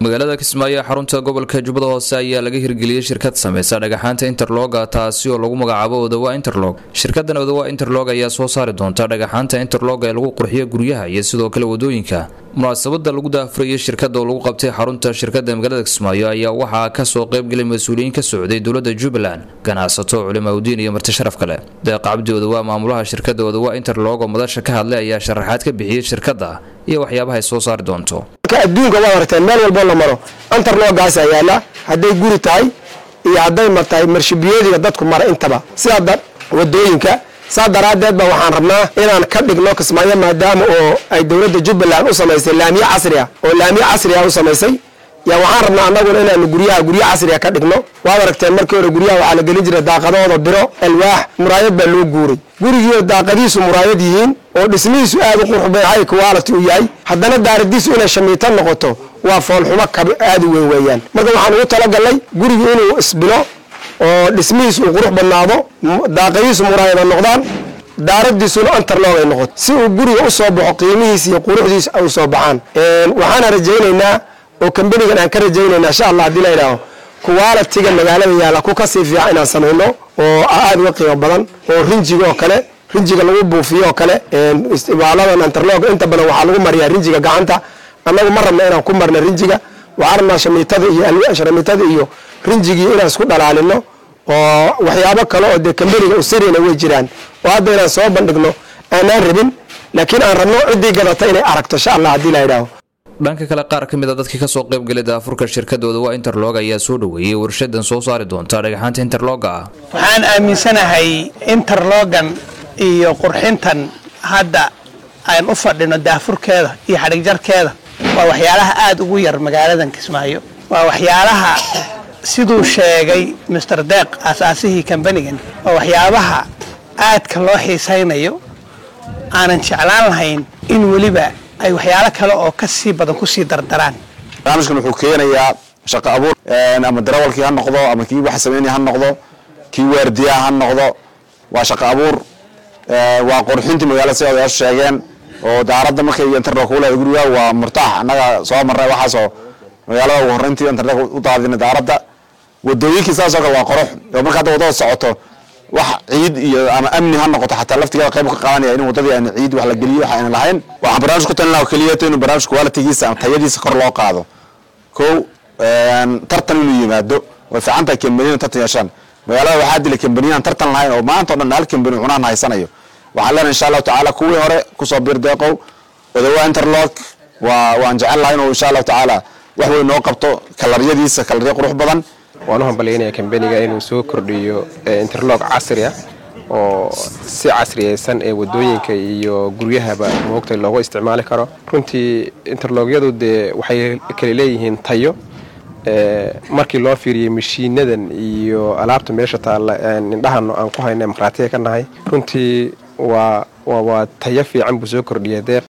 magaalada kismaayo ee xarunta gobolka jubbada hoose ayaa laga hirgeliyey shirkad sameysa dhagaxaanta interloga taasi oo lagu magacaabo odawa interlog shirkadan odawa interlog ayaa soo saari doonta dhagaxaanta interlog ee lagu qurxiyo guryaha iyo sidoo kale wadooyinka munaasabada lagu daafurayay shirkada oo lagu qabtay xarunta shirkada magaalada kismaayo ayaa waxaa kasoo qeybgelay mas-uuliyiin ka socday dowlada jubbaland ganacsato culimaudiin iyo marti sharaf kale deeq cabdi odawa maamulaha shirkada odawa interlog oo madasha ka hadlay ayaa sharaxaad ka bixiyey shirkada iyo waxyaabaha ay soo saari doonto adduunka waad aragteen meel walboo la maro antarloogaasa yaala hadday guri tahay iyo hadday ma tahay marshibiyoodiga dadku mara intaba sidaa wadooyinka saa daraaddeed ba waxaan rabnaa inaan ka dhigno kismaayo maadaama oo ay dowladda jubbaland u samaysay laamiye casri ah oo laamiye casri ah u samaysay yaa waxaan rabnaa annaguna inaanu guryaha guryo casriga ka dhigno waad aragteen markii hore guryaha waxaa la gelin jiray daaqadooda biro alwaax muraayad baa loo guuray gurigiio daaqadiisu muraayad yihiin oo dhismihiisu aad u qurux badan high quality u yahay haddana daaradiisu inay shamiito noqoto waa foolxumo kab aad u weyn weeyaan marka waxaan ugu talagalnay gurigu inuu isbilo oo dhismihiisu uu qurux badnaado daaqadiisu muraayada noqdaan daaradiisuna antarloog ay noqoto si uu guriga u soo baxo qiimihiis iyo quruxdiis ay u soo baxaan waxaana rajaynaynaa oo kambanigan aan ka rajaynayna insha allah haddii la yidhaaho kuwaalatiga magaalada yaalla ku kasii fiican inaan samayno oo aada uga qiimo badan oo rinjiga oo kale rinjiga lagu buufiyo oo kale istibaaladan antarloog inta badan waxaa lagu mariyaa rinjiga gacanta annagu ma rabna inaan ku marna rinjiga waxaan rabnaa shamiitada iyo shamiitada iyo rinjigii inaan isku dhalaalino oo waxyaabo kale oo dee kambaniga usirina way jiraan oo hadda inaan soo bandhigno aanaan rabin laakiin aan rabno ciddii gadata inay aragto insha allah haddii la yidhaaho dhanka kale qaar ka mid a dadkii kasoo qeybgalay daafurka shirkadooda waa interlog ayaa soo dhoweeyey warshadan soo saari doonta dhagaxaanta interloga ah waxaan aaminsanahay interlogan iyo qurxintan hadda aan u fadhino daafurkeeda iyo xadhigjarkeeda waa waxyaalaha aada ugu yar magaaladan kismaayo waa waxyaalaha siduu sheegay master deeq aasaasihii kambanigan waa waxyaabaha aadka loo xiisaynayo aanan jeclaan lahayn in weliba ay waxyaalo kale oo ka sii badan kusii dardaraan barnaamijkan wuxuu keenayaa shaqo abuur ama darawalkii ha noqdo ama kii wax sameynaya ha noqdo kii waardiyaha ha noqdo waa shaqo abuur waa qurxintii magaalada si odayaashu sheegeen oo daaradda markay internet kugu leedahay guriga waa murtaax annaga soo marnay waxaasoo magaalada ugu horreyntii internet u daadinay daaradda wadooyinkii saasoo kale waa qurux oo marka hadda wadada socoto wax ciid iyo ama amni ha noqoto xataa laftigeeda qayb ka qaadanaya in wadadii aan ciid wax la geliyo wax ayna lahayn waxaan barnaamij ku talin lahaa keliya inuu barnaamij qualitigiisa ama tayadiisa kor loo qaado kow tartan inuu yimaado way fiican tahay kambaniyan tartan yeeshaan magaalada waxaa dila kambaniyaan tartan lahayn oo maanta o dhan hal kambani cunaan haysanayo waxaan leenahay insha allahu tacaala kuwii hore kusoo biir deeqow odawa interlock waa waan jecel lahay inuu insha allahu tacaala wax weyn noo qabto kalaryadiisa kalaryo qurux badan waan u hambalyaynaya kambaniga inuu soo kordhiyo interlog casri ah oo si casriyaysan ee wadooyinka iyo guryahaba moogta loogu isticmaali karo runtii interlogyadu dee waxay kala leeyihiin tayo markii loo fiiriyey mashiinadan iyo alaabta meesha taalla indhahan aan ku hayna markhaatiga ka nahay runtii waa waa tayo fiican buu soo kordhiya deeq